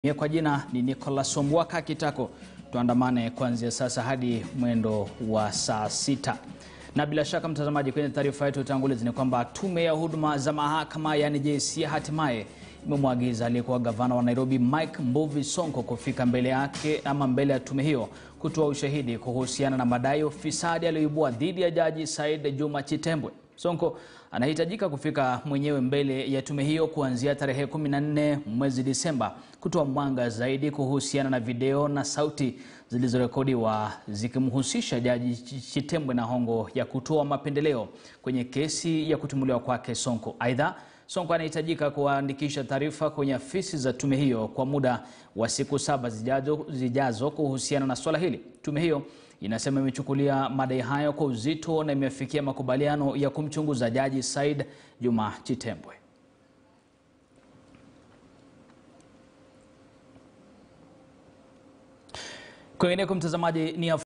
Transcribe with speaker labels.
Speaker 1: Mie kwa jina ni Nicholas Ombwaka Kitako. Tuandamane kuanzia sasa hadi mwendo wa saa sita. Na bila shaka mtazamaji, kwenye taarifa yetu utangulizi ni kwamba tume ya huduma za mahakama yani JSC hatimaye imemwagiza aliyekuwa gavana wa Nairobi Mike Mbuvi Sonko kufika mbele yake ama mbele ya tume hiyo kutoa ushahidi kuhusiana na madai ya ufisadi aliyoibua dhidi ya jaji Said Juma Chitembwe. Sonko anahitajika kufika mwenyewe mbele ya tume hiyo kuanzia tarehe 14 mwezi Disemba kutoa mwanga zaidi kuhusiana na video na sauti zilizorekodiwa zikimhusisha jaji Chitembwe na hongo ya kutoa mapendeleo kwenye kesi ya kutumuliwa kwake Sonko. Aidha, Sonko anahitajika kuandikisha taarifa kwenye afisi za tume hiyo kwa muda wa siku saba zijazo, zijazo kuhusiana na swala hili. Tume hiyo inasema imechukulia madai hayo kwa uzito na imefikia makubaliano ya kumchunguza jaji Said Juma Chitembwe. Kwingineko mtazamaji, ni